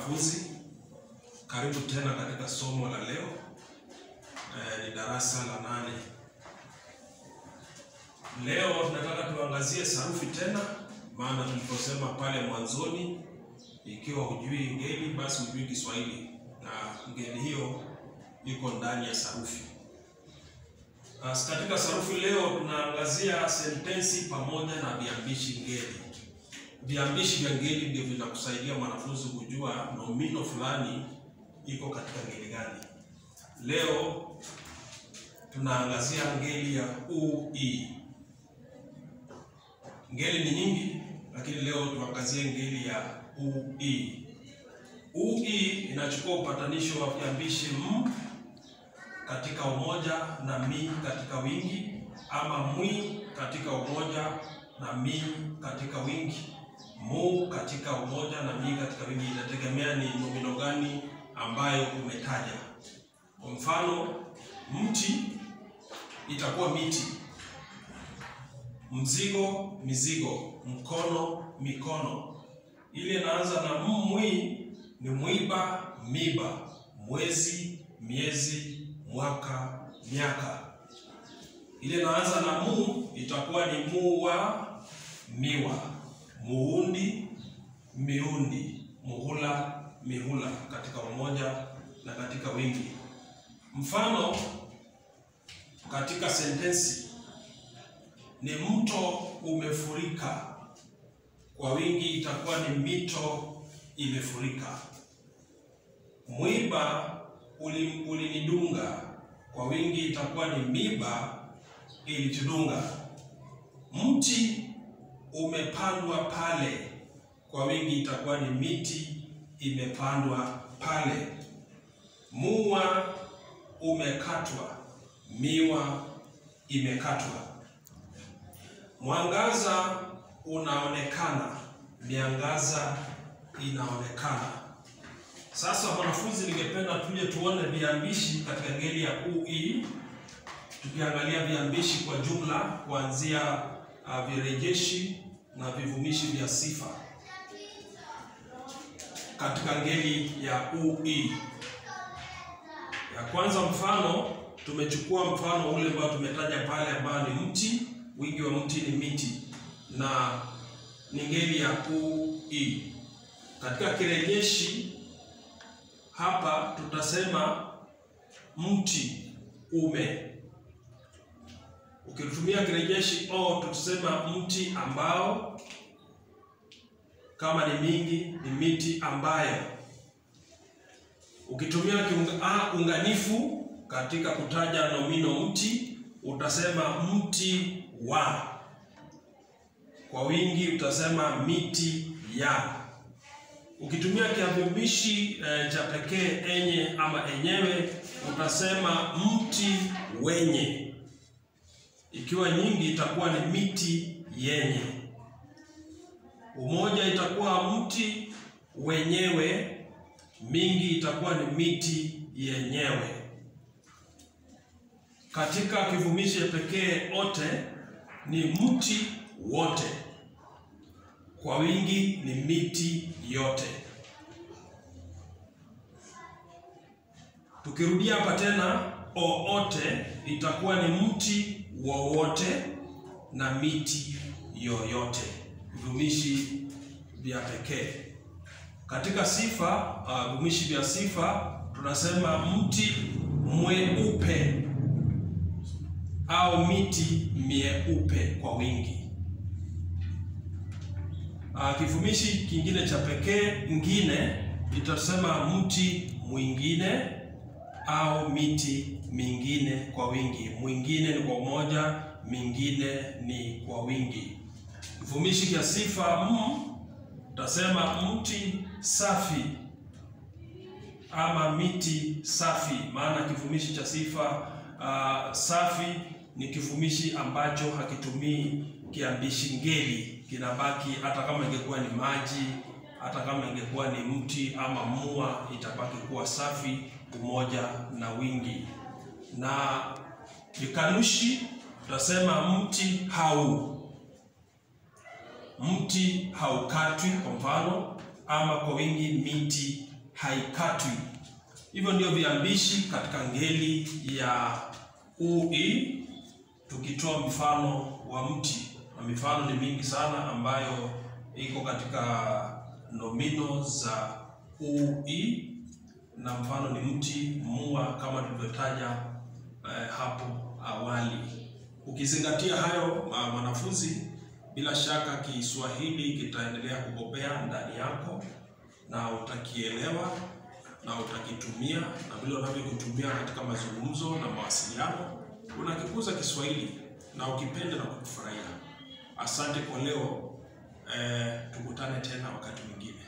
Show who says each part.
Speaker 1: Wanafunzi, karibu tena katika somo la leo. Eh, ni darasa la nane. Leo tunataka tuangazie sarufi tena, maana tuliposema pale mwanzoni, ikiwa hujui ngeli basi hujui Kiswahili, na ngeli hiyo iko ndani ya sarufi. As, katika sarufi leo tunaangazia sentensi pamoja na viambishi ngeli. Viambishi vya ngeli ndio vitakusaidia mwanafunzi kujua nomino fulani iko katika ngeli gani. Leo tunaangazia ngeli ya ui. Ngeli ni nyingi, lakini leo tuangazie ngeli ya ui. Ui inachukua upatanisho wa viambishi m katika umoja na mi katika wingi, ama mwi katika umoja na mi katika wingi, mu katika umoja na mi katika wingi. Inategemea ni nomino gani ambayo umetaja. Kwa mfano, mti itakuwa miti, mzigo mizigo, mkono mikono. Ile inaanza na mwi ni mwiba miba, mwezi miezi, mwaka miaka. Ile inaanza na mu itakuwa ni muwa miwa, muundi miundi, muhula mihula, katika umoja na katika wingi. Mfano katika sentensi ni mto umefurika, kwa wingi itakuwa ni mito imefurika. Mwiba ulinidunga, kwa wingi itakuwa ni miba ilitudunga. Mti umepandwa pale, kwa wingi itakuwa ni miti imepandwa pale. Mua umekatwa, miwa imekatwa. Mwangaza unaonekana, miangaza inaonekana. Sasa wanafunzi, ningependa tuje tuone viambishi katika ngeli ya ui, tukiangalia viambishi kwa jumla kuanzia uh, virejeshi na vivumishi vya sifa katika ngeli ya ui. Ya kwanza, mfano tumechukua mfano ule ambao tumetaja pale, ambao ni mti, wingi wa mti ni miti, na ni ngeli ya ui. Katika kirejeshi hapa tutasema mti ume. Ukitumia kirejeshi o, tutasema mti ambao. Kama ni mingi, ni miti ambayo. Ukitumia kiunga, unganifu katika kutaja nomino mti, utasema mti wa. Kwa wingi utasema miti ya. Ukitumia kiambishi eh, cha pekee enye ama enyewe utasema mti wenye. Ikiwa nyingi itakuwa ni miti yenye. Umoja itakuwa mti wenyewe, mingi itakuwa ni miti yenyewe. Katika kivumishi pekee ote ni mti wote kwa wingi ni miti yote. Tukirudia hapa tena, oote itakuwa ni mti wowote na miti yoyote, vivumishi vya pekee. Katika sifa uh, vivumishi vya sifa tunasema mti mweupe au miti mieupe kwa wingi. Uh, kivumishi kingine cha pekee ngine itasema mti mwingine au miti mingine kwa wingi. Mwingine ni kwa umoja, mingine ni kwa wingi. Kivumishi cha sifa m utasema mti safi ama miti safi, maana kivumishi cha sifa uh, safi ni kivumishi ambacho hakitumii kiambishi ngeli kinabaki hata kama ingekuwa ni maji, hata kama ingekuwa ni mti ama mua, itabaki kuwa safi, umoja na wingi. Na vikanushi tutasema mti hau, mti haukatwi kwa mfano, ama kwa wingi miti haikatwi. Hivyo ndio viambishi katika ngeli ya ui, tukitoa mfano wa mti, na mifano ni mingi sana ambayo iko katika nomino za ui, na mfano ni mti, mua, kama tulivyotaja eh, hapo awali. Ukizingatia hayo mwanafunzi, bila shaka Kiswahili kitaendelea kubobea ndani yako na utakielewa na utakitumia, na vile unavyokitumia katika mazungumzo na mawasiliano, unakikuza Kiswahili na ukipenda na kukifurahia. Asante kwa leo, eh, tukutane tena wakati mwingine.